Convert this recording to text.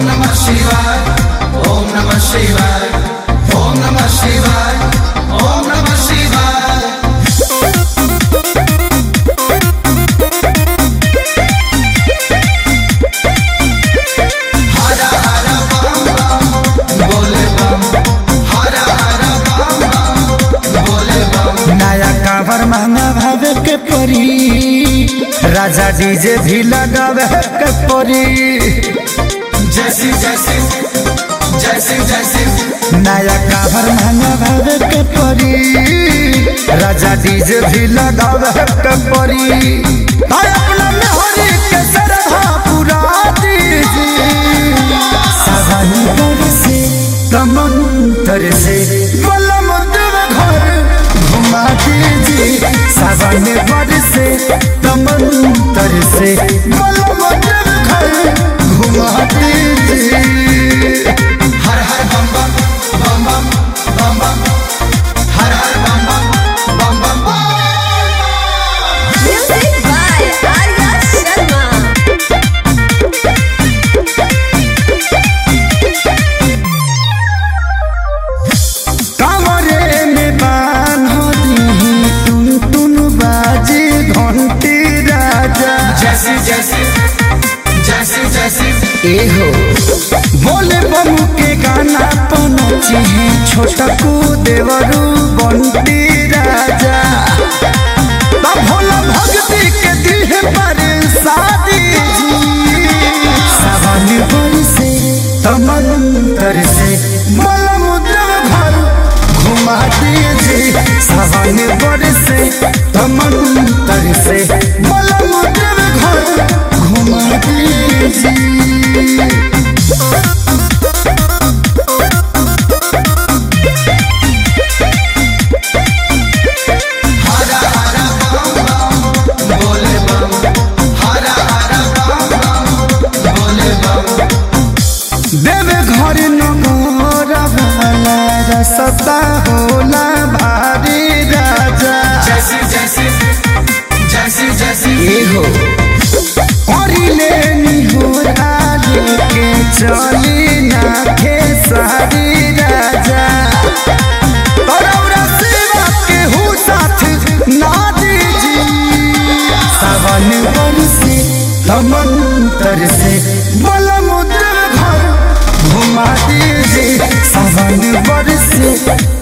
नमः शिवाय ओम नमः शिवाय ओम नमः शिवाय ओम नमः शिवाय हर हर बम बम बोले बम हर हर बम बम बोले बम नया कावर महंगा भावे के परी राजा डीजे भी लगावे के परी जैसी जैसी जैसी जैसी नया कावर महंगा भावे के परी राजा डीजे भी लगावे के परी भाई अपना मेहरी के सरधा पूरा दीजिए सावन पर से कमंतर से बलम देव घर घुमा दीजिए सावन पर से कमंतर से बलम देव घर घुमा दीजिए हर हर बम बम बम बम बम बम हर हर बम बम बम बम Music by Arya Sharma. कमरे में बान हो दी टुन टुन बाजे घंटी राजा जैसी जैसी जैसी जैसी एहो बोले बमू के गाना पनची है छोटा को देवरू बंटी राजा तब भोला भक्ति के दिल पर शादी जी सावन बरसे तमंतर से मलम देव घर घुमा दीजिए सावन बरसे तमंतर से मलम देव घर घुमा दीजिए हर हर बम बम बोले बम हर हर बम बम बोले बम देव घर नमोर वाला रसता होला भारी राजा जैसी जैसी जैसी जैसी एहो करिले निहोर आले के चली ना खेसारी राजा तोरा सेवा के हु साथ ना दीजी सावन बरसे तमंतर से बलम देव घर घुमा दीजिए सावन बरसे